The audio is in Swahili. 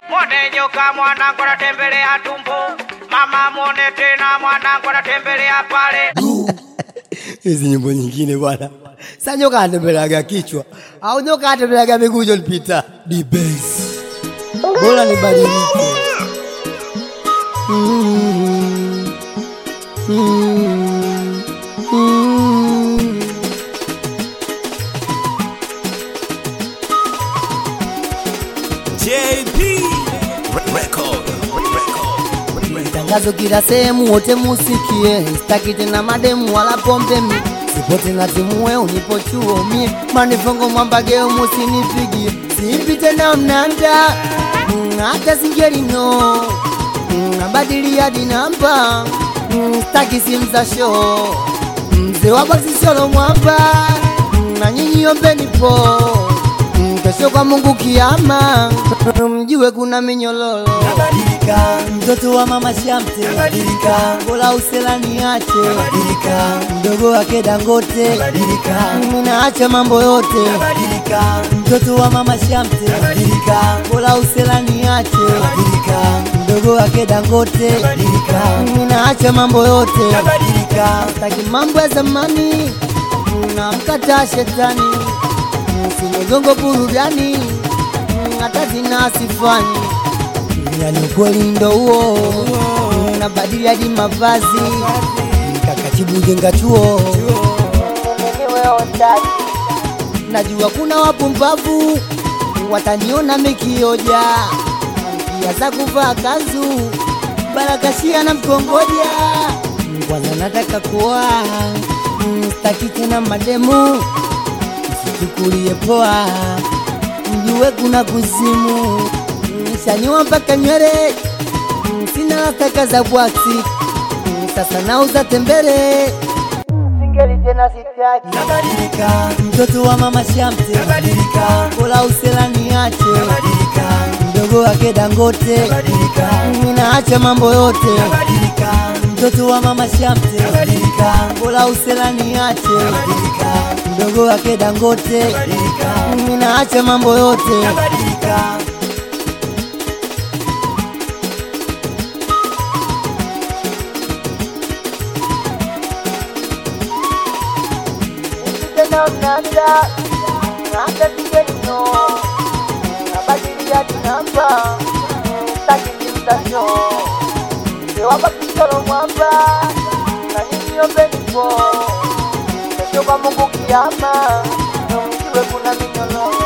Mwone nyoka mwanangu anatembelea tumbo, mama mwone tena mwanangu anatembelea pale. hizi nyimbo nyingine bwana. Sa nyoka atembeleaga kichwa au nyoka atembeleaga miguu Jolpita dibes, bora nibadilike. Mm, mm, mm. JP Record. Tangazo kila sehemu, wote musikie, sitaki tena mademu wala pombe mi sipo tena timue unipo chuo mie manifongo mwambageo musinipigie simpi tena mnanda Mm, hata singelino Mm, nabadili hadi namba Mm, sitaki simu za show mzee wa boksi solo mwamba Mm, na nyinyi ombeni po Mm, kesho kwa Mungu kiama mjue kuna minyololo Nabadilika, mtoto wa mama Shamte. Nabadilika, bola usela niache. Nabadilika, mdogo wake Dangote. Nabadilika, ninaacha mambo yote. Nabadilika, mtoto wa mama Shamte. Nabadilika, bola usela niache. Nabadilika, mdogo wake Dangote. Nabadilika, ninaacha mambo yote. Nabadilika, Sitaki mambo ya zamani, namkataa shetani, sinigongo burudani, hata zina sifani, yani ukweli ndo huo, nabadili hadi mavazi, kakatibu jenga chuo, najua kuna wapumbavu wataniona mikioja, kiaza kuvaa kanzu barakashia na mkongoja kwanza nataka kuwa mm, staki tena mademu msichukulie poa mjue kuna kuzimu Mm, shanyua mpaka nywele Mm, sina lataka za bwaksi Mm, sasa nauza tembele singeli tena sitaki nabadilika, mtoto wa mama Shamte. Nabadilika, bola usela niache nabadilika, mdogo wake dangote nabadilika, ninaacha mambo yote nabadilika, mtoto wa mama Shamte. Nabadilika, bola usela niache nabadilika, mdogo wake dangote nabadilika, ninaacha mambo yote nabadilika. tena mnanda hata singenino nabadilia dinamba takikimtasho sewabakisolo mwamba na nyinyi ombenipo kesho kwa Mungu kiama nomjiwe kuna minyololo